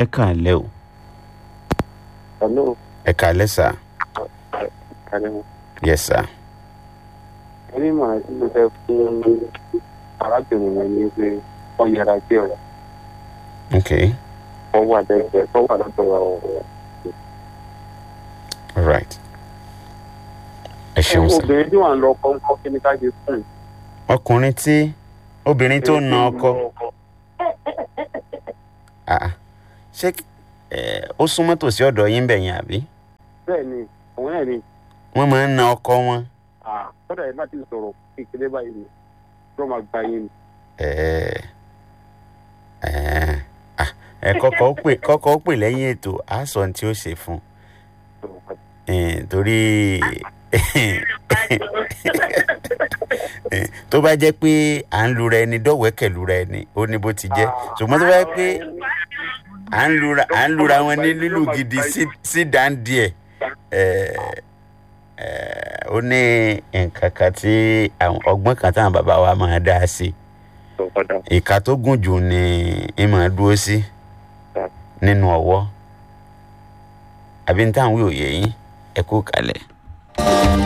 ẹ káàlẹ́ o hello ẹ káàlẹ́ sà kàlẹ́ yes sà ẹni màá tí mo fẹ́ fún arábìnrin yẹn ní pé wọ́n yẹra jẹ́ ọ̀ ok wọ́n wà lẹ́gbẹ̀ẹ́ wọ́n wà lọ́dọ̀ ọ̀rọ̀ all right ẹ ṣeun sà obìnrin tí wọ́n lọ kọ́ńkọ́ kí ni ká ṣe fún un. ọkùnrin tí obìnrin tó na ọkọ ah, ṣé ẹ, ó súnmọ́ tòsí ọ̀dọ̀ yín bẹ̀ yẹn àbí bẹ́ẹ̀ ni òun náà ni wọ́n máa ń na ọkọ wọn kọ́dà yẹn bá ti sọ̀rọ̀ kékeré báyìí ni ló máa gba yín ni. ẹ ẹ ah, ẹ kọ́kọ́ ó pè kọ́kọ́ ó pè lẹ́yìn ètò á sọ ohun tí ó ṣe fún un torí tó bá jẹ́ pé à ń lura ẹni dọ́wẹ́kẹ̀ lura ẹni ó ní bó ti jẹ́ ṣùgbọ́n tó bá jẹ́ pé à ń lura à ń lura wọn ní lílù gidi sí- sí dáńdí ẹ̀ ó ní nǹkan kan tí àwọn ọgbọ́n kan táwọn bàbá wa máa dá sí ìka tó gùn jù ni ẹ máa dúró sí nínú ọwọ́ àbí ní táwọn wí òye yín ẹ kú kalẹ̀.